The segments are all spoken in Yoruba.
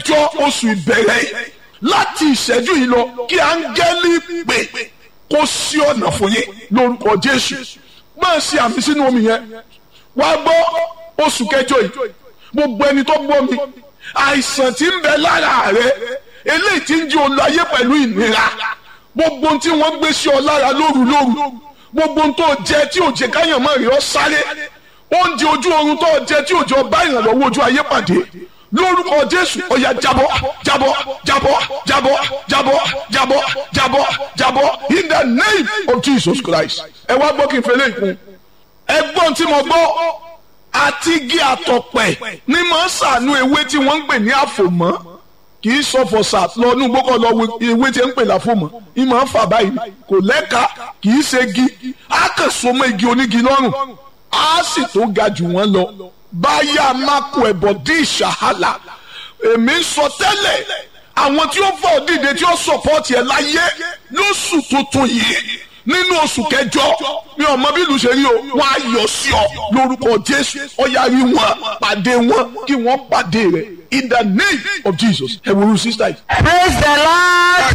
jọ oṣù ìbẹ̀rẹ̀ láti ìṣẹ́jú yìí lọ kí áńgẹ́lì pè kó sí ọ̀nà fún yín lórúkọ Jésù máa ṣe àmì sínú omi yẹn wá gbọ́ oṣù kẹjọ yìí gbogbo ẹni tó gbọ́ mi àìsàn tí ń bẹ lára rẹ eléyìí tí ń jí olú ayé pẹ̀lú ìnira gbogbo ohun tí wọ́n gbé sí ọ lára lóru lóru gbogbo ohun tó jẹ tí ò jẹ káyàn mọ́ rí ọ sáré oúnjẹ ojú oorun tó jẹ tí ò jẹ ọba ìrànlọ́wọ́ ojú ayé pàdé lórúkọ jésù ọ̀yà jábọ́ jábọ́ jábọ́ jábọ́ jábọ́ jábọ́ jábọ́ jábọ́ in the name of jesus christ ẹ wá gbọ́ kí n fẹ́lẹ́ ìkún ẹgbọ́n tí mo gbọ́ àti igi àtọ̀pẹ̀ ní máa ń sànú ewé tí wọ́n ń pè ní àfòmọ́ kì í sọ fọ̀sà lọ́nú gbọ́kọ̀ lọ ewé tí ń pè láfòmọ́ ní máa ń fà báyìí kò lẹ́ka kì í ṣe igi á kàn so mọ́ igi onígi lọ́rùn á sì tó ga jù wọ́n lọ báyà mákò ẹ̀bọ̀ dín ìṣàhálà èmi ń sọ tẹ́lẹ̀ àwọn tí ó fọ́ dìde tí ó sọ̀pọ̀tì ẹ̀ láyé lóṣù tuntun yìí nínú oṣù kẹjọ mi ò mọ bí ìlú ṣe rí o wọn á yọ sí ọ lórúkọ jésù ọyá rí wọn pàdé wọn kí wọn pàdé rẹ in the name of jesus ẹ wo sísá yìí. praise the lord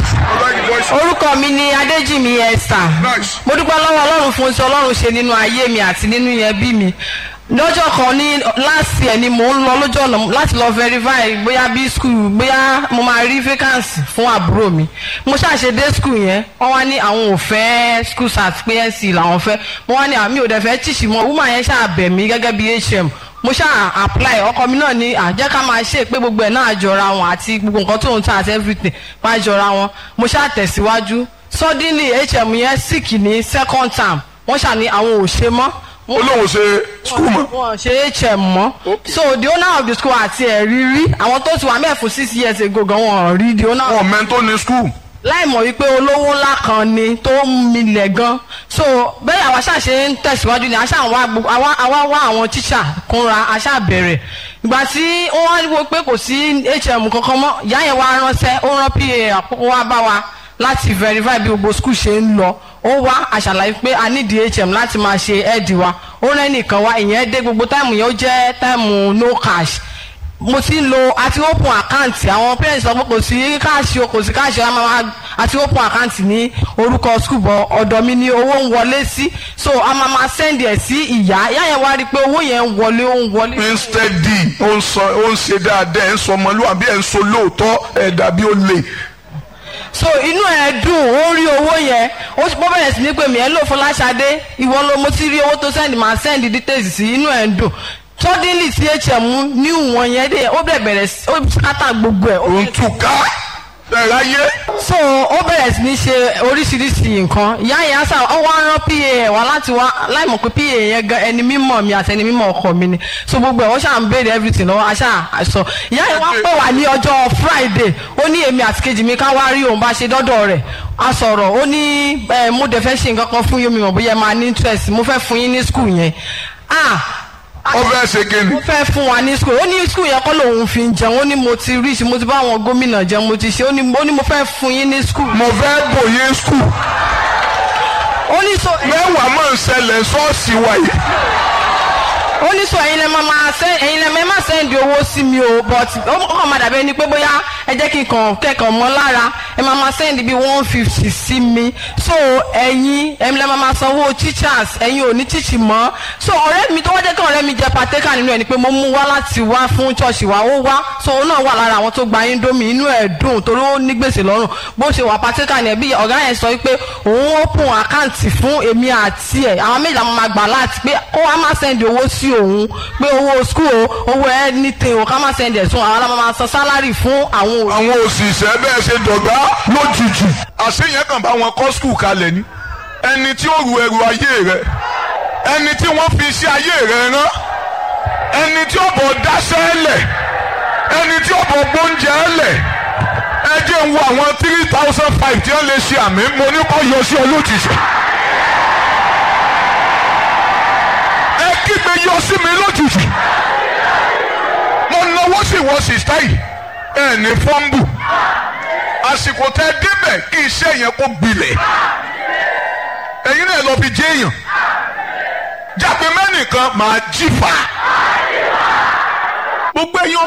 orúkọ mi ni adéjìmí esther mo dúpẹ́ lọ́wọ́ ọlọ́run fún ti ọlọ́run ṣe nínú ayé mi àti nínú yẹn bí mi lọ́jọ́ kan ní last year ni mò ń lọ lójú ọ̀nà láti lọ verify bóyá bí school bóyá mo máa rí vacancy fún àbúrò mi mo ṣàṣe dé school yẹn wọ́n wá ní àwọn ò fẹ́ school cert pé nc làwọn fẹ́ mo wá ní àmì ò dẹ̀ fẹ́ tíṣì mọ́ woman yẹn ṣàbẹ̀ mí gẹ́gẹ́ bí hm mo ṣáà apply ọkọ mi náà ní àjẹ́ ká máa ṣe pé gbogbo ẹ̀ náà jọra wọn àti gbogbo nǹkan tó ń ta àti everything máa jọra wọn mo ṣáà tẹ̀síwájú suddenly hm yẹn sick ní second term wọ́n ṣà ní àwọn ò ṣe mọ́ olóhùn ṣe skul mọ. wọn ṣe hm mọ so the owner of the school àti ẹ̀rí rí àwọn tó ti wà mẹ́ẹ̀ fún six years ago gan wọn rí the owner. wọn mẹ́ńtò ní skul. láì mọ̀ wípé olówó ńlá kan ni tó ń milẹ̀ gan so bẹ́ẹ̀ àwa ṣáà ṣe ń tẹ̀síwájú ni àṣà àwa wá àwọn tíṣà kúnra àṣà bẹ̀rẹ̀ ìgbà tí wọ́n wá pé kò sí hm kankan mọ́ ìyá yẹn wá ránṣẹ́ ó rán pa àkókò wá bá wa láti verify bí gbogbo school ṣe ń lọ ó wá àṣàlàyé pé a ní dhm láti máa ṣe ẹ́ẹ̀dì wa ó rẹ́ nìkan wá ìyẹn dé gbogbo táìmù yẹn ó jẹ́ táìmù no cash mo ti ń lo àti open account àwọn parents sọ pé kò sí káàṣì o kò sí káàṣì o máa àti open account ní orúkọ school bọ ọ̀dọ̀ mi ni owó ń wọlé sí so a máa máa send ẹ̀ sí ìyá ìyá yẹn wá rí i pé owó yẹn ń wọlé ó ń wọlé. instead ó ń sọ ó ń ṣe dáadáa ẹ̀ ń sọ ọmọlúwàbí ẹ̀ ń sọ lóòótọ́ ẹ̀ dàbí ó lè so inú ẹ dùn ó rí owó yẹn ó bẹ̀rẹ̀ sí ní pé mi ẹ lò fún láṣadé ìwọ ló mo ti rí owó tó send máa send details sí inú ẹ dùn suddenly thm ní ìwọ̀n yẹn dé ó bẹ̀rẹ̀ bẹ̀rẹ̀ ó kátà gbogbo ẹ̀. òun tún ká bẹ̀rẹ̀ ayé. so ó bẹ̀rẹ̀ sí ní ṣe oríṣiríṣi nǹkan ìyá yẹn sá ọ wá rán pa ẹ̀ wá láti wá láìmọ̀ pé pa yẹn gan ẹni mímọ̀ mi àti ẹni mímọ̀ ọkọ mi ni so gbogbo ẹ̀ wọ́n ṣáà ń béèrè everything lọ́wọ́ aṣá àṣọ ìyá yẹn wá pè wá ní ọjọ́ friday ó ní èmi àti kejì mi ká wá rí òun bá ṣe dọ́dọ̀ rẹ̀ a sọ̀rọ̀ ó ní mo dẹ̀ fẹ́ ṣe nǹkan kan fún yín mi mọ̀ bóyá máa ní interest mo fẹ́ fún yín ní school yẹn ah ó fẹ́ ṣe kíni. ó fẹ́ fún wa ní school ó ní school yẹn kọ́ lòun fi ń jẹun ó ní mo ti rí mo ti bá àwọn gómìnà jẹun mo ti ṣe ó ní mo fẹ́ fún yín ní school. mo fẹ́ bòye skul. ó ní so. mẹ́wàá máa ń ṣẹlẹ̀ ṣọ́ọ̀ṣì wa yìí. ó ní sọ ẹ̀yin lẹ máa máa sẹ ẹ̀yin lẹ máa sẹ́ndì owó sí mi o but ó kàn máa dàbí ẹni pé bóyá ẹ jẹ́ kí n kàn kẹ́kọ̀ọ́ mọ́ lára ẹ máa máa sẹ́ndì bíi one fifty sí mi so ẹ̀yin ẹ̀yin lẹ máa máa sanwó teachers ẹ̀yin ò ní tíìchì mọ́ so ọ̀rẹ́ mi tó wá jẹ́ kí ọ̀rẹ́ mi jẹ́ pateka nínú ẹ̀ ni pé mo mú wá láti wá fún church wa ó wá so òun náà wà lára àwọn tó gba indomie inú ẹ̀ dùn torí ó ní gbèsè lọ́rùn bó ṣe wà pateka ni ẹ̀bí ọ̀gá yẹn sọ pé òun open account fún èmi àti ẹ̀ àwọn méjìlá máa gbà láti pé kó wá má sẹ́ndì owó sí òun pé owó school o owó anything o ká má sẹ́ndì ẹ̀sùn àwọn alámọ̀ máa san sálárì fún àwọn òṣìṣẹ́. àwọn òṣìṣẹ́ bẹ́ẹ̀ ṣe dọ̀gá lójijì. àṣeyẹn kàn bá wọn kọ́ skul kalẹ̀ ni ẹni tí ó ru ẹrù ayé rẹ ẹni tí wọ́n fi iṣẹ́ ayé rẹ rán ẹni tí ó bọ̀ dáṣẹ́ lẹ̀ ẹni tí ó bọ̀ gbóúnjẹ lẹ̀ ẹ jẹ́ ń wo àwọn three thousand five tí wọ́n lè ṣe àmì mo ní kó yọ sí olójijì. ẹ kígbe yọ sí mi lójijì mo náwó sí wọ sísá yìí ẹ ní fọ́ńbù àsìkò tẹ débẹ̀ kí iṣẹ́ yẹn kó gbilẹ̀ ẹ̀yin náà lọ fi jẹ́ èèyàn jágbe mẹ́nìkan máa jí fa gbogbo ẹ̀yin